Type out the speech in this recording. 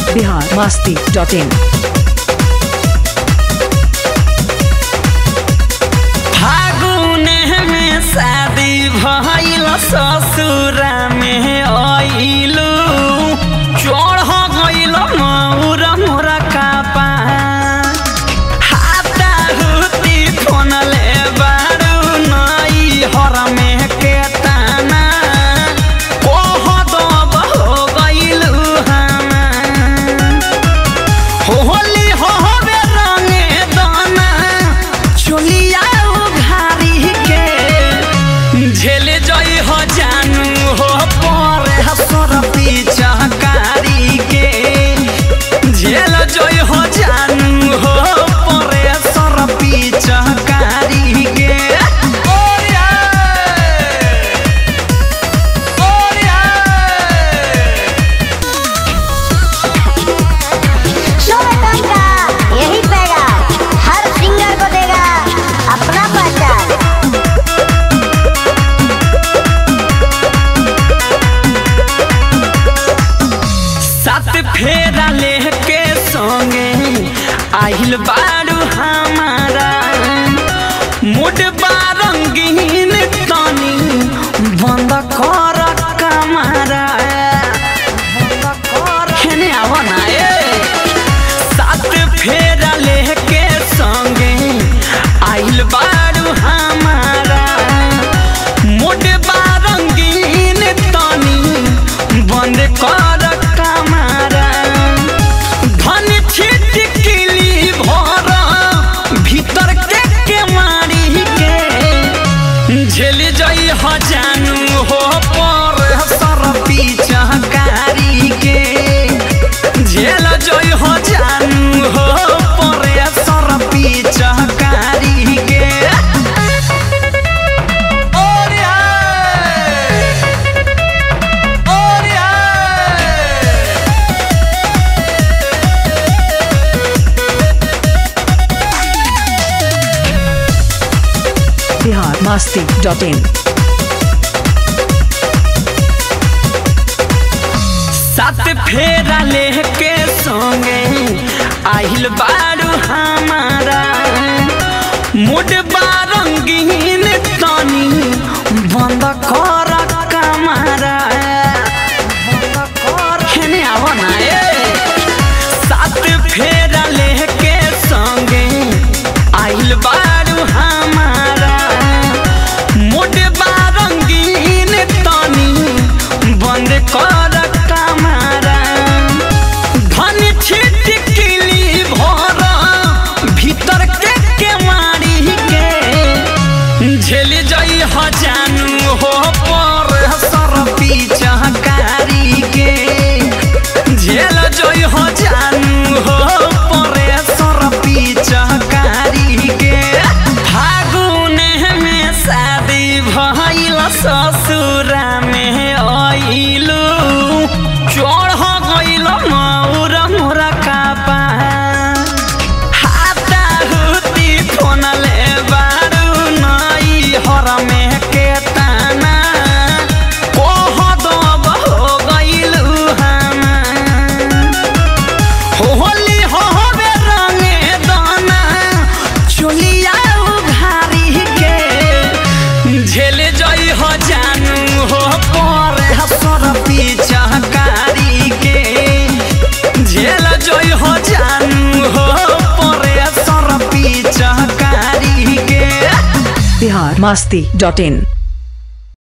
Bihar Masti dot in फागुन में शादी भइल ससुरा में आइलू चढ़ गइल मौर मोरा कापा हाता हुती फोन ले बारू नई हर में के ताना कोह दब हो गइलू हमार होली होबे रंगे दाना चुलिया उघारी के झेल जई हो जानू हो पर हसर पिचकारी के झेल जई हो जानू हो पर हसर पिचकारी के ओरिया शोभन का यही पैगाम हर सिंगर को देगा अपना पहचान सात फेरा लेके संगे आहिल बारू हमारा मुड बारंगीन तनी बंद कर कमारा हेने आवा ना ए सात फेरा लेके संगे आहिल बारू हमारा मुड बारंगीन तनी बंद कर कमारा धन छिटकिली भर भीतर के के मारी के झेल जई ह जानू हो पर सर पिचकारी के झेल जई ह जानू हो पर सर पिचकारी के ओरिया ओरिया बिहार मस्ती डॉट इन सात फेरा लेके संगे आहिल बारू हमारा मुड बारंगीन तनी बंद कर कमारा हेने आवा ना ए सात फेरा लेके संगे आहिल बारू हमारा मुड बारंगीन तनी बंद कर कमारा धन छिटकिली भर भीतर के के मारी के झेल जई ह जानू हो पर सर पिचकारी के झेल जई ह जानू हो पर सर पिचकारी के फागुन में शादी भइल ससुरा में आइलू चढ़ गइल मौर मोरा कापा हाता हुती फोन ले बारू नई हर में के ताना कोह दब हो गइलू हमार होली होबे रंगे दाना चुलिया उघारी के झेल जई हो जानू हो पर हसर पिचकारी के झेल जई हो जानू हो पर हसर पिचकारी के बिहार मस्ती डॉट इन